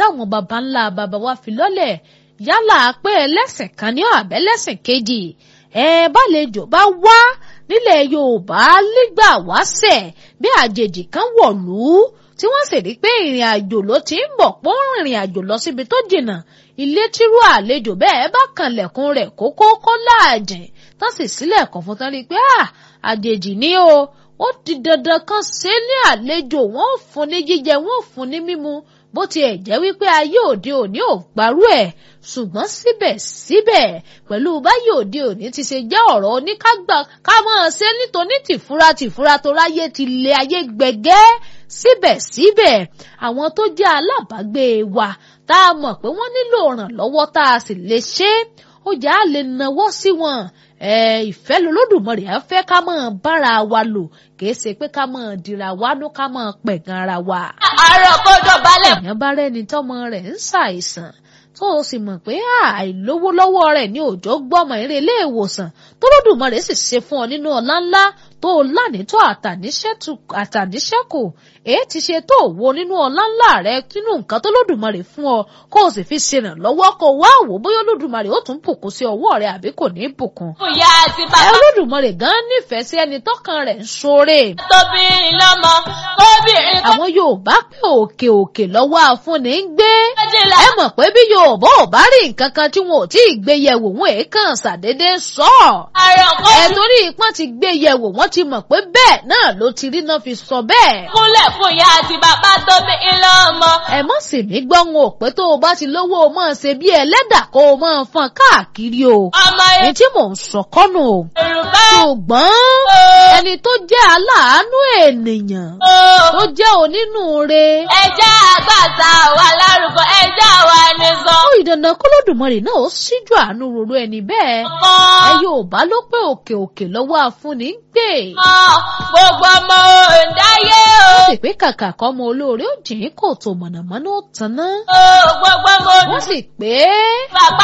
táwọn baba ńlá baba wa fi lọ́lẹ̀ yálà pé ẹlẹ́sìn kan ní àbẹ́lẹ́sìn kejì ẹ bálejò bá wá nílẹ̀ Yorùbá nígbà wáṣẹ̀ bí àjèjì kan wọ̀lú tí wọ́n sì rí pé ìrìn àjò ló ti ń bọ̀ pọ́n ìrìn àjò lọ síbi tó jìnnà ilé tírú àlejò bẹ́ẹ̀ bá kanlẹ̀kùn rẹ̀ kókó kó láàjìn tán sì sílẹ̀kùn fún tán rí pé àjèjì ni o ó di dandan kan ṣe ní àlejò wọn ò fún ní jíjẹ wọn ò fún ní mímu bó tiẹ̀ jẹ́ wípé ayé òde òní ò gbárù ẹ̀ ṣùgbọ́n síbẹ̀síbẹ̀ pẹ̀lú báyìí òde òní ti ṣe jẹ́ ọ̀rọ̀ oníkágbà ká máa ṣe nítorí tìfura tìfura tó ráyé ti lé ayé gbẹ̀gẹ́ síbẹ̀síbẹ̀ àwọn tó jẹ́ alábàágbé wa tá a mọ̀ pé wọ́n nílò ìrànlọ́wọ́ tá a sì lè ṣe é ó jà á lè nawọ́ sí wọn ìfẹ́ lolódùmarè á fẹ́ ká máa bára wa lò kìí ṣe pé ká máa dira wánú ká máa pẹ̀gàn ara wa. àárọ̀ kọjọ balẹ̀. èèyàn bá rẹ́ni tọ́mọ rẹ̀ ń ṣàìsàn tó o sì mọ̀ pé àìlówó lọ́wọ́ rẹ̀ ní òjò gbọ́mọ eré ilé ìwòsàn tó lódùmarè sì ṣe fún ọ nínú ọlá ńlá tó o lánìtọ́ àtàníṣẹ́kù èé ti ṣe tó wo nínú ọlá ńlá rẹ nínú nǹkan tó lódùmarè fún ọ kó o sì fi ṣèrànlọ́wọ́ kó o wá wò bóyá olódùmarè ó tún bùkún sí ọwọ́ rẹ àbí kò ní bùkún. ìyá àti ẹ bàbá olódùmarè gan nífẹ̀ẹ́ sí ẹni tọ́kàn rẹ̀ ń ṣoore. tóbi lọ́mọ kóbìnrin àwọn Yorùbá pé òkè òkè lọ́wọ́ afúnni ń gbé méjìlá. ẹ mọ̀ pé bí Yorùbá ò bá rí nǹkan kan tí wọn ò tí ì gbé yẹ̀wò wọn èé kàn ṣàdédé sọ ọ́ àárọ̀ ẹ kọjọ torí ipọ́n ti gbé yẹ̀wò wọ́n ti mọ̀ pé bẹ́ẹ̀ náà ló ti rí náà fi sọ bẹ́ẹ̀. kúnlẹ̀ fún ìyá àti bàbá tóbi lọ́mọ. ẹ mọ̀ sí mi gbọ́ wọn ò pé tó o bá ti lówó o máa ṣe bí ẹlẹ́dà kó o máa fọn káàkiri o. ọmọ èyí tí mò ń sọ kọ́nù o. Yorùbá. ṣùgbọ́n ẹni tó jẹ́ aláàánú ènìyàn tó jẹ́ onínúure. ẹjẹ́ àgbàsà wà lárúkọ ẹjẹ́ àwa ni sọ. ó ìdandan kólódùmarè náà ó síjú àánú roro ẹni bẹ́ẹ̀. ẹ kan Yorùbá ló pé òkè òkè lọ́wọ́ afúnni ń gbé. kan gbogbo ọmọ òǹdáyé o. wọ́n sì pé kàkà kọ́ ọmọ olóore ó jìn kò tó mọ̀nàmọ́ná ó tanná. o gbogbo ọmọ wọ́n sì pé bàbá